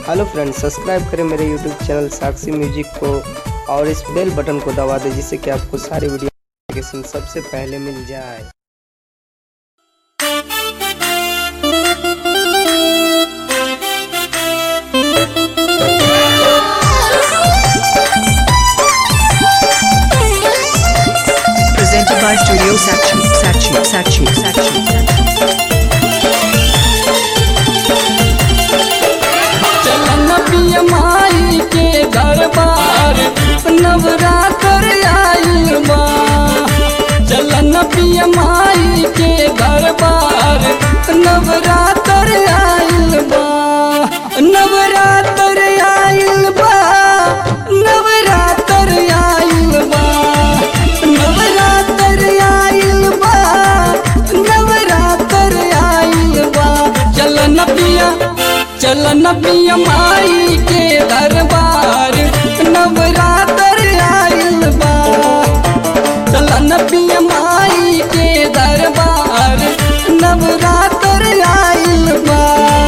hello friends subscribe करें मेरे YouTube channel साक्षी music को और इस बेल बटन को दबा दें जिससे कि आपको सारी वीडियो नोटिफिकेशन सबसे पहले मिल जाए Presented by Studio Sachi, Sachi, Sachi, Sachi, चलन पिया माई के दरबार नवरात्र आइल बा चलन पिया माई के दरबार नवरात्र आइल बा नवरात्र आइल बा नवरात्र आइल बा नवरात्र आइल बा नवरात्र आइल बा चलन पिया चलन पिया माई के दरबार नवरात्र आइल बा चलन पिया माई के दरबार नवरात्र आइल बा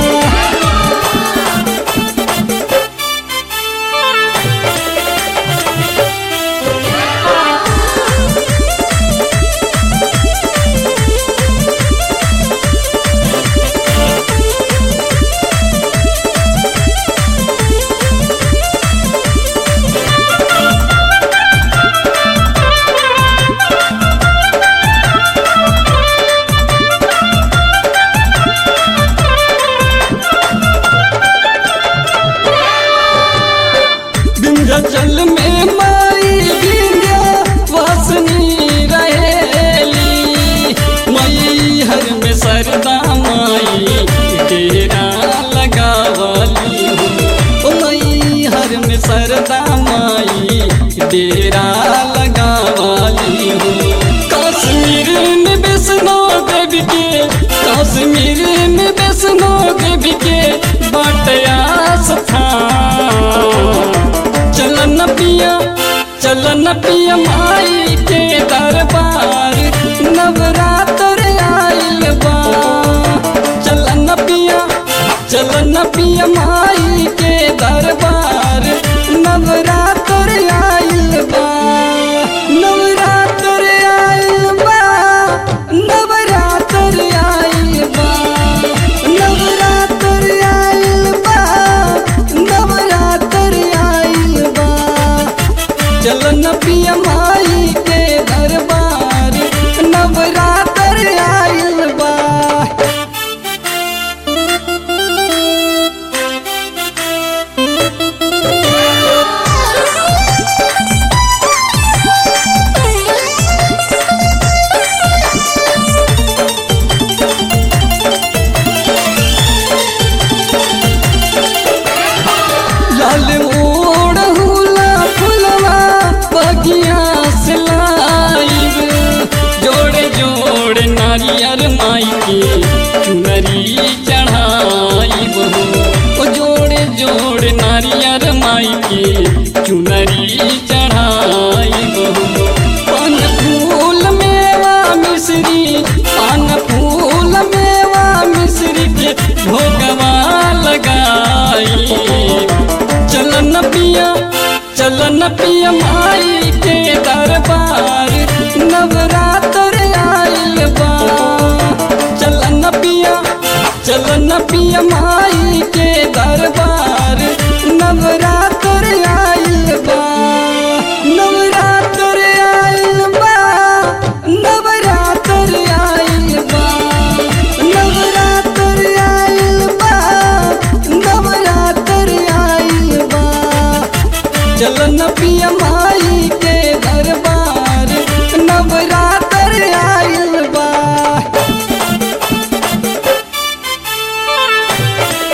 विंध्याचल में माई विंध्या वासनी रहेली मई हर में सरदा माई डेरा लगावली हो मई हर में सरदा माई डेरा लगावली हो कश्मीर में वैष्णो देवी के कश्मीर में वैष्णो देवी के बटया स्थान चलन पिया चलन पिया माई के दरबार नवरात्र आइल बा चलन पिया चलन पिया माई के दरबार नवरात्र आइल बा नवरात्र आइल बा नवरात्र आइल बा नवरात्र आइल बा नवरात्र आइल बा चलन पिया माई के दरबार नवरात्र आइल बा लाल ओढ़ हुला फुलवा बगिया से लाइब जोड़े जोड़े नारियर माई के चुनरी चढ़ाइब हो ओ जोड़े जोड़े नारियर माई के चुनरी चढ़ाइब हो पान फूल मेवा मिश्री पान फूल मेवा मिश्री के भोगवा लगाई चलन पिया चलन पिया माई के दरबार नवरात्र आइल बा चलन पिया चलन पिया माई के दरबार नवरात्र आइल बा नवरात्र आइल बा नवरात्र आइल बा नवरात्र आइल बा नवरात्र आइल बा चलन पिया माई के दरबार नवरात्र आइल बा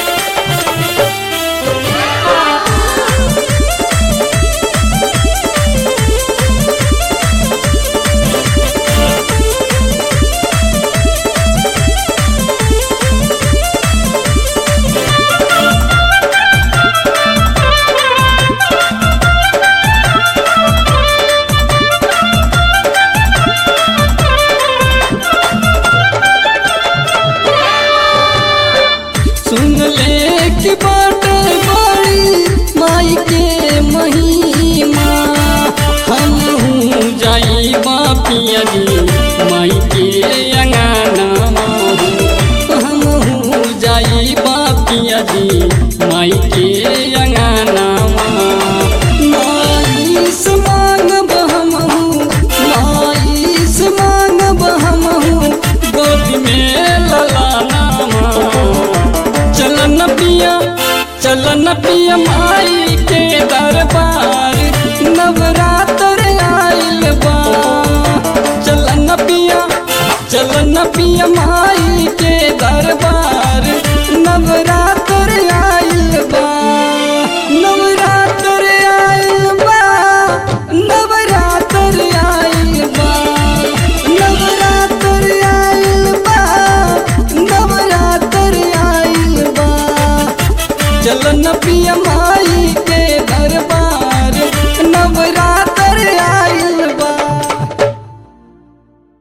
सैया जी माई के अंगनामा माई से मांगब हमहू माई से मांगब हमहू गोदी में ललानामा चलन पिया चलन पिया माई के दरबार नवरात्र आइल बा चलन पिया चलन पिया माई के दरबार नवरात्र आइल बा नवरात्र आइल बा नवरात्र आइल बा नवरात्र आइल बा नवरात्र आइल बा चलन पिया माई